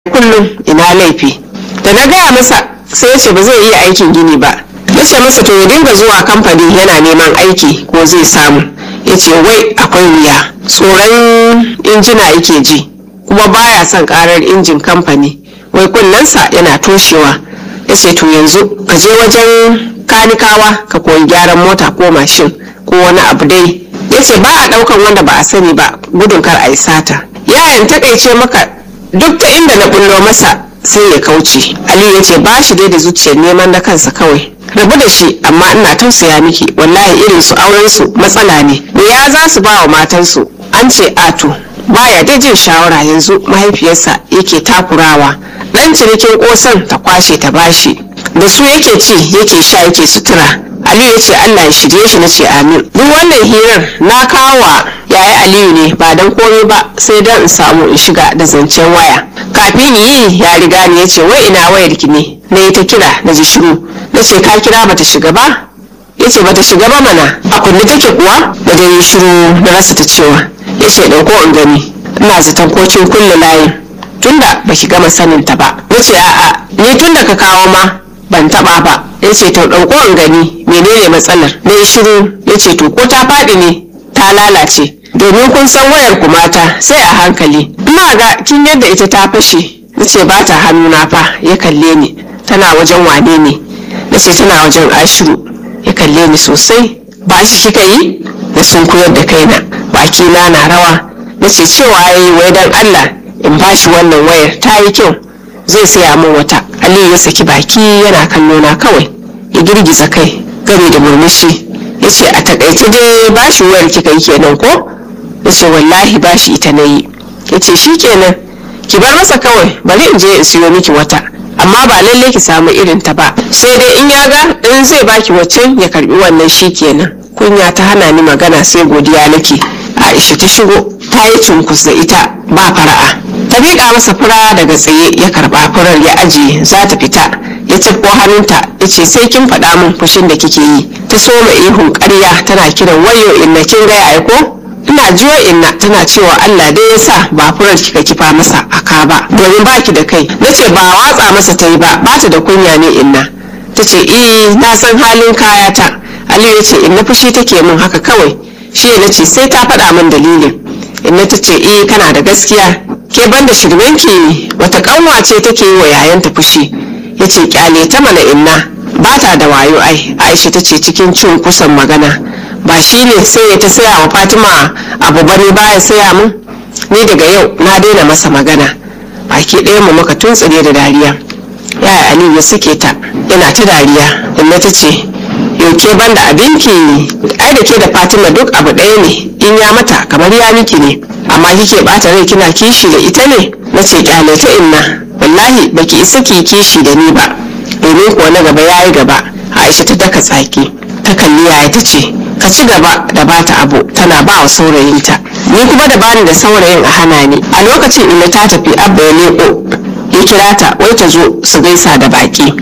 kullum ina laifi da na gaya masa sai ya ce ba zai iya aikin gini ba na ce masa to ya dinga zuwa kamfani yana neman aiki ko zai samu ya ce wai akwai wuya tsoron injina yake ji kuma baya son karar injin kamfani wai kunnensa yana toshewa ya ce to yanzu ka je wajen kanikawa ka koyi gyaran mota ko mashin ko wani abu dai ya ce ba a daukan wanda ba a sani ba gudun kar a yi sata yayan takaice maka duk ta inda na bullo masa sai ya kauce aliyu ya ce ba shi dai da zuciyar neman na kansa kawai rabu da shi amma ina tausaya miki wallahi irin su auren su matsala ne ya za su ba wa matansu an ce ato baya da jin shawara yanzu mahaifiyarsa yake takurawa dan cinikin kosan ta kwashe ta bashi da su yake ci yake sha yake sutura aliyu ya ce allah ya shirye shi na ce amin duk wannan hirar na kawa yaya aliyu ne ba don komai ba sai don in samu in shiga da zancen waya kafin yi ya riga ni ya ce wai ina wayar ki ne na yi ta kira na ji shiru na ce ka kira bata shiga ba ya ce bata shiga ba mana a kunne take kuwa da dai shiru na rasa ta cewa ya ce ɗauko in gani ina zaton ko kin kulle layin tunda baki gama sanin ta ba na ce a'a ni tunda ka kawo ma ban taba ba ya ce to ɗauko in gani menene matsalar na yi shiru ya ce to ko ta faɗi ne ta lalace domin kun san wayar ku mata sai a hankali ina ga kin yadda ita ta fashe na ce ba ta hannuna fa ya kalle ni tana wajen wane ne na ce tana wajen ashiru ya kalle ni sosai ba shi kika yi na sun koyar da kaina baki na na rawa na ce cewa yayi wai dan allah in bashi wannan wayar ta yi kyau zai saya min wata aliyu ya saki baki yana kallo na kawai ya girgiza kai gami da murmushi ya ce a takaice dai bashi wayar kika yi kenan ko ya ce wallahi bashi ita na yi ya ce shi kenan ki bar masa kawai bari in je in siyo miki wata amma ba lalle ki samu irin ta ba sai dai in ya ga in zai baki waccan ya karbi wannan shi kenan kunya ta hana ni magana sai godiya nake aisha ta shigo ta yi cunkus da ita ba fara'a ta miƙa masa fura daga tsaye ya karɓa furar ya ajiye za ta fita ya cifko hannunta ya ce sai kin faɗa min fushin da kike yi ta soma ihun ƙarya tana kiran wayo inna kin gaya aiko ina jiwa inna tana cewa Allah dai ya sa ba furar kika kifa masa aka ba domin baki da kai nace ba watsa masa ta yi ba bata da kunya ne inna ta ce eh na san halin kayata Aliyu ya ce inna fushi take min haka kawai shi na ce sai ta faɗa min dalilin inna ta ce eh kana da gaskiya ke banda shirmenki wata kanwa ce take yi wa yayanta fushi ya ce kyale ta mana inna ba ta da wayo ai aisha ta ce cikin cin kusan magana ba shi ne sai ya ta saya wa fatima abu bane baya saya mun ni daga yau na daina masa magana baki ɗaya mu muka tuntsire da dariya yaya aliyu ya suke ta yana ta dariya inna ta ce yauke banda abinki ai da ke da fatima duk abu ɗaya ne in ya mata kamar ya miki ne amma kike bata rai kina kishi da ita ne na ce kyale ta inna wallahi baki isa ki kishi da ni ba domin kuwa na gaba yayi gaba aisha ta daka tsaki ta kalli yaya ta ce ka ci gaba da bata abu tana ba wa saurayinta ni kuma da bani da saurayin a hana ni a lokacin ina ta tafi abba ya leko ya kira ta wai ta zo su gaisa da baki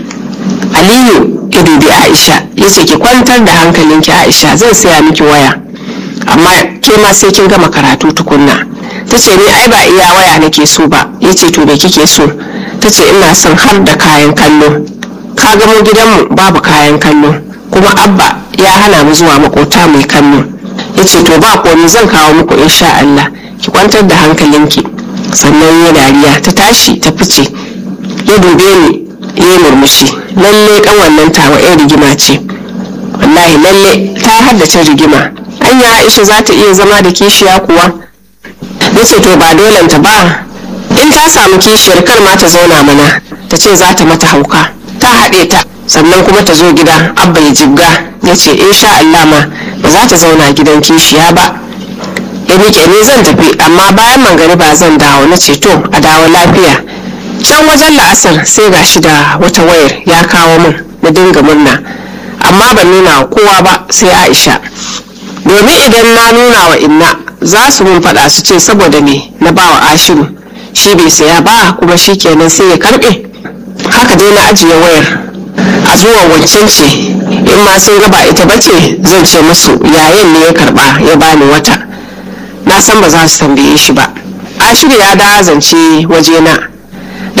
aliyu ya dubi aisha ya ce ki kwantar da hankalinki aisha zan saya miki waya amma ke ma sai kin gama karatu tukunna ta ce ni ai ba iya waya nake so ba ya ce to me kike so ta ce ina son har da kayan kallo ka gamo gidanmu babu kayan kallo kuma abba ya hana mu zuwa makota mai kallo ya ce to ba komi zan kawo muku insha Allah ki kwantar da hankalinki sannan ya dariya ta tashi ta fice ya dube ni ya murmushi lalle kan wannan tawa yan rigima ce wallahi lalle ta haddace rigima anya aisha za ta iya zama da kishiya kuwa ya ce to ba dolenta ba in ta samu kishiyar kar ma ta zauna mana ta ce za ta mata hauka ta haɗe ta sannan kuma ta zo gida abba ya jibga ya ce insha Allah ma ba za ta zauna gidan kishiya ba ya miƙe ni zan tafi amma bayan mangariba zan dawo na ce to a dawo lafiya can wajen la'asar sai ga shi da wata wayar ya kawo min na dinga murna amma ban nuna wa kowa ba sai aisha domin idan na nuna wa inna za su mun faɗa su ce saboda me na bawa ashiru shi bai saya ba kuma shi kenan sai ya karɓe haka dai na ajiye wayar a zuwa wancan ce in ma sun gaba ita bace zan ce musu yayin ne ya karba ya bani wata na san ba za su tambaye shi ba ashiru ya da zance wajena